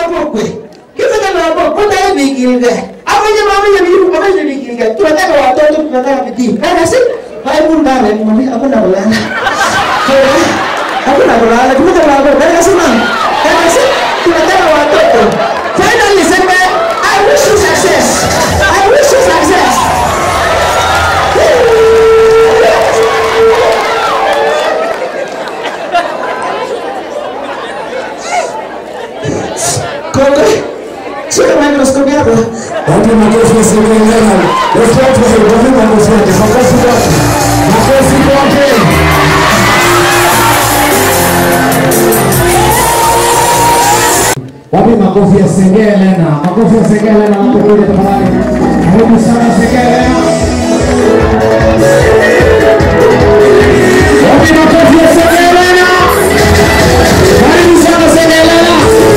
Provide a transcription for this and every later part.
kokwe kimeche lagok kotai bikilgei amenye mamenye biik amenye bikilgei tunataka watoto tunataka bidii kakasi haibun kame mami hakuna kulala hakuna kulala kimeche lagok kakasi mama kakasi tunataka watoto finally sema I wish you success I wish you success Kongwe, shika microscope yako. Wapi makofi yasemekana? Let's clap for him. Wapi makofi yake? Makofi kwake. Makofi kwake. Wapi makofi ya Sengelena? Makofi ya Sengelena wanapokuja tafadhali. Karibu sana Sengelena. Wapi makofi ya Sengelena? Karibu sana Sengelena.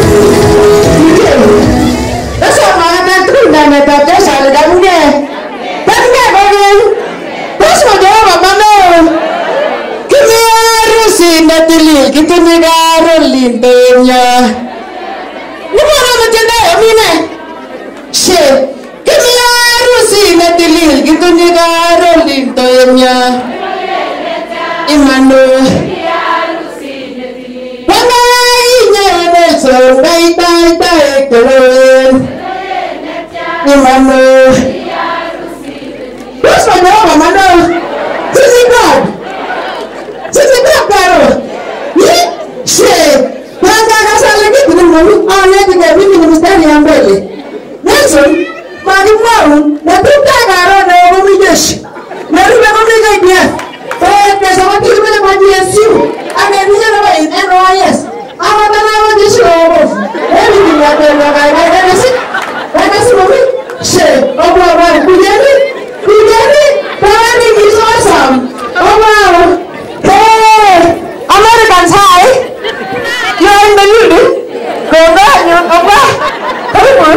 That's what my man threw down at that desk out of that one there. That's that baby. That's what the other man Give me a rusi na tili, kitu ni garo lindenya. Mbona mtenda mine? She, give me a rusi na tili, kitu ni garo lindenya. Imano. Wanga inye Nelson, dai dai dai kelen. Imano. What's my name, Amanda? Sisi God. Sisi God, Karo. Ye? She. Wanga kasala kitu ni mami. Ah, leti kwa mimi ni mstari ya mbele. Nelson, magi mwaru, na tuta Karo na mami jeshi. Na rume mami kaidia. Eh, pesa watu kimele kwa GSU. Angeninya na wa NYS. Ama tana wa jeshi wa obofu. Ebi ni ya kwa kwa kwa kwa Wakasi mami, she, ọgbọ ọgbọ kujeni, kujeni, Tawani is awesome. Oh wow. Hey, Americans, hi. You're in the lead. Go back, you go back. Karibu.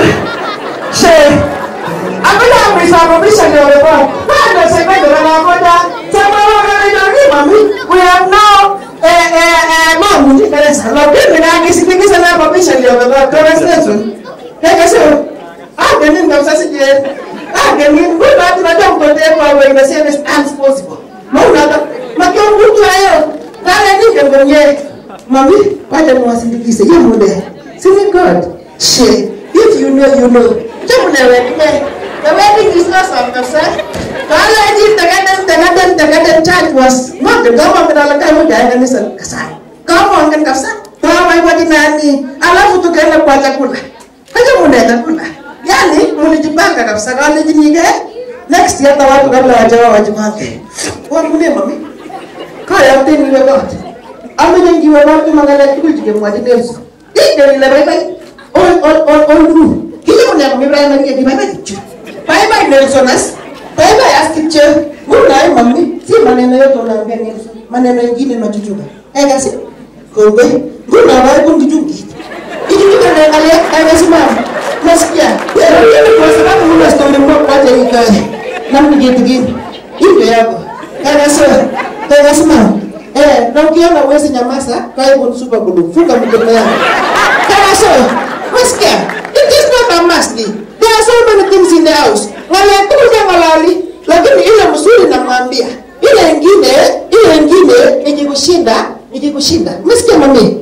She, Abila amrisa mabisha ni olewa. Bado sekwendo na nakoja. Sema wewe ni mami. We have now eh eh eh mamu ni kanisa. Lakini na kisitikisa na mabisha ni olewa. Translation. Kaya sio agenin kabisa sije agenin kwa watu najua mkote kwa wewe na sasa as possible maana makio mtu hayo dale ni kwenye mami wacha niwasindikize hiyo mude sini god she if you know you know jamu na wewe the wedding is not some kabisa kala ji tagadan tagadan tagadan church was not the government ala kama jaya kanisa kasai kama wangen kabisa kama wadi nani alafu tukaenda kwa chakula Haja munaenda kula. Yaani mlijipanga kabisa kale jinige. Next year hata watu kabla wajawa wajipange. Wangune mami. Kaya teni we got. Amenye ngiwe watu mangala kujige mwaji Nelson. Inde ile bye bye. On on on on ru. Kile mwana mimi Ibrahim ngi di bye bye. Bye bye Nelson as. Bye bye as kiche. Muna mami. Si maneno yote unaambia Nelson. Maneno mengine unachuchuka. Eh kasi. Kongo. Muna bye kungijungi. Ikifika naangalia amesimama. Nasikia. Lakini kwa sababu una story moja kwaje ikae. Namni kitu gani? Hivyo yako. Kana sawa. Kana simama. Eh, na ukiona uwezi nyamaza, karibu ni super glue. Funga mkono yako. Kana sawa. Nasikia. It is not a must. There are so many things in the house. Wale kuja walali, lakini ile mzuri namwambia. Ile ingine, ile ingine ikikushinda, ikikushinda. Umesikia mami?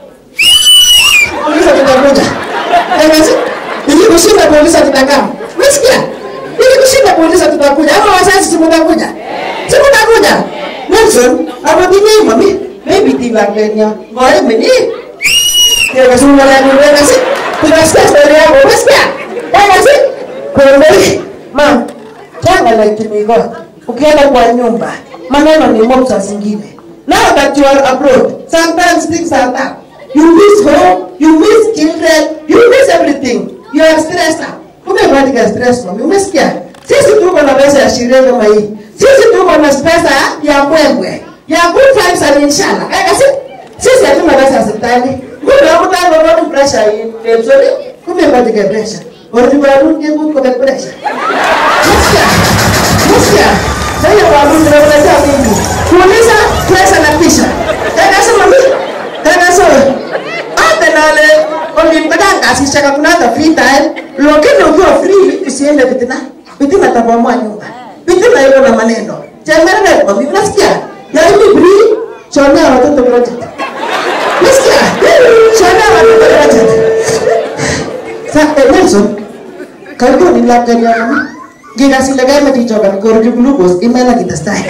polisi tutakuja. Haiwezi. Ili kushinda polisi tutakaa. Umesikia? Ili kushinda polisi tutakuja. Ama wazazi si mtakuja. Si mtakuja. Nelson, hapo dini mami. Maybe tiba Kenya. Ngoja mimi. Kile kasumba la ni wewe si. Tunasikia story yako. Umesikia? Haiwezi. Kumbe. Ma. Tanga la kimigo. Ukienda kwa nyumba, maneno ni mob saa zingine. Now that you are abroad, sometimes things are tough. You miss home, you miss children, you miss everything. You are stressed out. Umebadilika stress mami, umesikia? Sisi tuko na pesa ya sherehe kama hii. Sisi tuko na pesa ya mbwembwe. Ya good vibes and inshallah. Kaka si sisi hatuna pesa ya hospitali. Kumbe mtu ana bado pressure hii. Sorry. Kumbe badilika pressure. Oribaru ni good kwa pressure. Umesikia? Umesikia? Sasa wabu tunaweza nini? Kuuliza pressure na kisha. Kaka si mami. Kaka so. Ate nale olimpa hata ngasishaka kuna hata free time lakini ukiwa free usiende fitina fitina tabomoa nyumba fitina iko na maneno chemerere kwa mimi nasikia ya hivi free chonea watoto project nasikia chonea watoto project sa eh, Nelson karibu ni labda ya mama Gila sila kaya matichoka ni koro glucose imela kitastai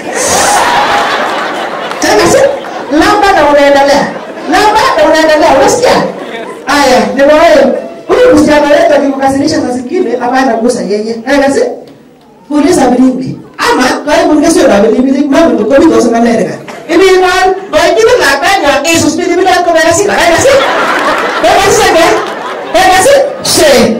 Sasa lamba na unaendelea. Lamba na unaendelea. Unasikia? Aya, ndio wewe. Huyu msichana wetu akimkasirisha na zingine hapana kugusa yeye. Aya kasi. Kuuliza bilimbi. Ama kwa hiyo mngesio na bilimbi mambo tuko mimi kusema nereka. Ini kan bagi la kanya Yesus bilimbi bila kwa kasi. Aya kasi. Aya kasi saja. Aya kasi. She.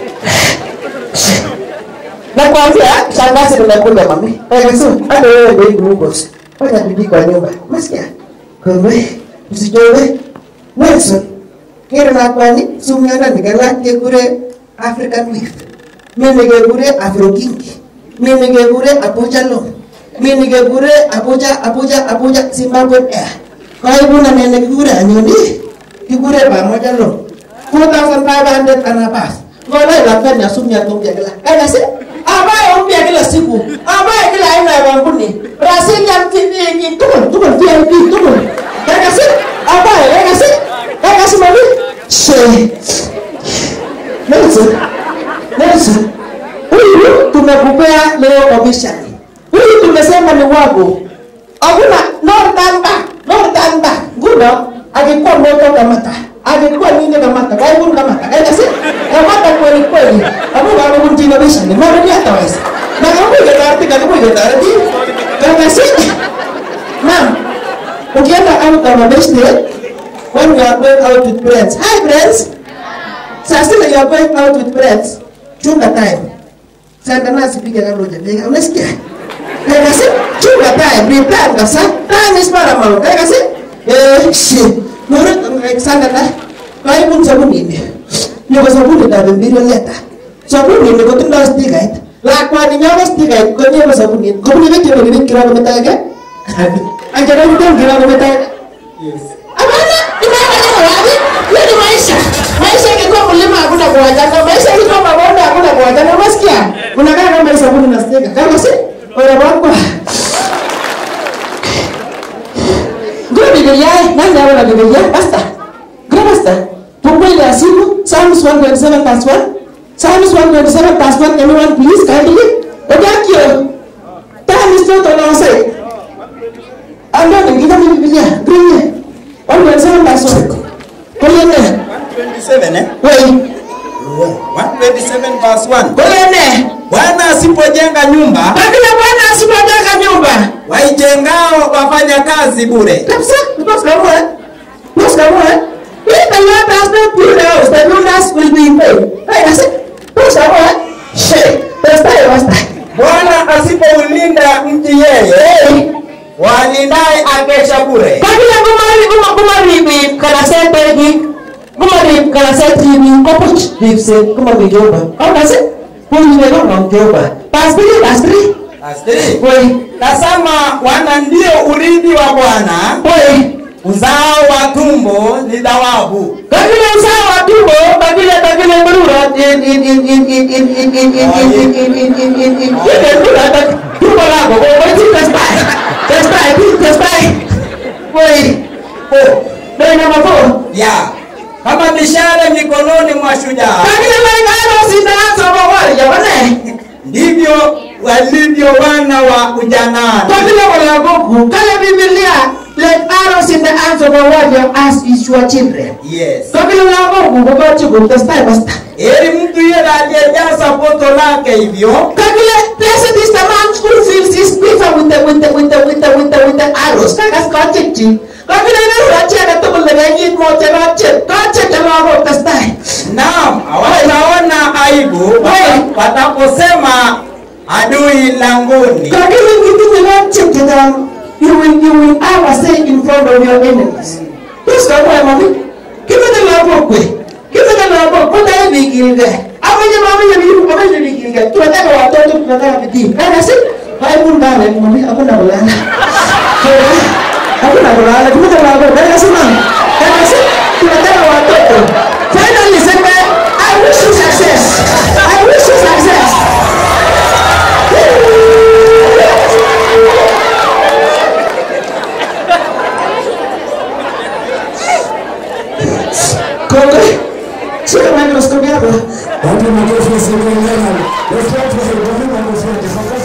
Nakwambia shangazi nimekuja mami. Aya kasi. Hata wewe ndio glucose. Wacha bidii kwa nyumba. Umesikia? Kwa hivyo usichowe. Nelson, kero nakwani sumyana nikala kekure African Week. Mimi kekure Afro King. Mimi kekure Abuja Law. Mimi kekure Abuja Abuja Abuja Zimbabwe Air. Kwa hivyo na nene kekure anyoni kekure pamoja Law. 4500 anabas. Ngola ilafanya ya sumya tumbia kila. Kana si? Ambaye umbia kila siku. Ambaye kila aina ya wanguni. Brazilian TV ni tukul tukul VIP tukul. Kana si? Ambaye kana si? Kana si mami? She. Nelson. Nelson. Huyu tumekupea leo officially. Huyu tumesema ni wako. Hakuna no turn back. No turn back. Nguno akikuwa moto kamata. Akikuwa nini kamata. Kwa hivyo kamata. Kana si? Kamata kweli kweli. Hapo bado kunjina bisha. Ni mara ni hata wasi. Na kama uko tarati kama uko tarati. Kana si? Ma'am. Ukienda out kama best when you are going out with friends. Hi friends. Sasa you are going out with friends. Chunga time. Sasa na sipige kama hujapika. Unasikia? Kaya kasi chunga time. Be time kasa. Time is paramount. Kaya kasi eh shit. Nuru Alexander na. Kwa hivyo sabuni ni. Ni kwa sabuni na bimbiro leta. Sabuni ni kwa tunda stiga it. La kwa ni nyawa stiga it. Kwa ni kwa sabuni. Kwa ni vitu ni kira kwa metaga. Anjana mtu kira kwa metaga. Hapana, inaenda wapi? Hiyo ni maisha. Maisha ingekuwa mlima hakuna kuachana. Maisha ingekuwa mabonde hakuna kuachana. Unasikia? Unakaa kama sabuni na stiga. Kama si? Ora wako. Ngoro Biblia, nani hapo na Biblia? Basta. Ngoro basta. Fungue ile simu, Psalms 127 verse 1. Psalms 127 verse 1. Anyone please kindly? Ojakio. Time is not on our side. Ando ni kita ni Biblia. Bring it. 127 verse 1. Kolene. 127 eh? Wei. 127 verse 1. Kolene. Bwana asipojenga nyumba, Lakini Bwana asipojenga nyumba. waijengao wafanya kazi bure. Kabisa, because kamu eh. Because kamu eh. If the Lord does not build the house, the builders will be in vain. Hey, that's it. Because kamu eh. Shit. That's time, that's time. Bwana asipoulinda mji yeye, Hey. walindaye akesha bure. Kabila kumari kuma kumari bi kana se pegi. Kumari kana se tibi kopuch dipse kumari joba. Kau nasi? Puni ni kau joba. Pastri, pastri. Astiri. Woi. Tazama, wana ndio urithi wa Bwana, Woi. uzao wa tumbo ni thawabu. Kabila usawa wa tumbo, kabila kabila berura in in in in in in in in in in in in in in in in Ile berura tak tumbo lako, kau kau itu testai, testai, testai. Woi, Oh, dari nama kau. ya kama mishale mikononi mwa shujaa, Kabila lain ada sindangan sama wali, ya mana? ndivyo walivyo wana wa ujanani. Kabila wala goku, kala Biblia, like arrows in the hands of a warrior as is your children. Yes. Kabila wala goku, kau kau cukup testai basta. Heri mtu yule aliyejaza poto lake hivyo Kabila, blessed is the man who fills his quiver with the with the with the with the with the with the arrows. Kakas kachichi. Kabila ni urachi ana tukul na ganyit mo chana chip. Kachi chama ko testai. Naam, hawataona aibu Hey. wataposema adui langoni. Kabila ngitu ni not chip chana. You will you will ever say in front of your enemies. Yes, kamu ya mami. Kita ni lapo kwe. Kita ni lapo kwe tayo bigilga. Amanya mami ya biru amanya bigilga. Tunataka watoto tunataka bidii. Kana si? Hai pun bana mami aku nak ulala. Aku nak ulala. Kita nak ulala. Kana si mami. Kana si? Tunataka watoto. Finally sema Kongoi. Shika microscope yako. Wapi makofi ya Sylvain Leonard? Let's clap for him. Wapi makofi yake? Makofi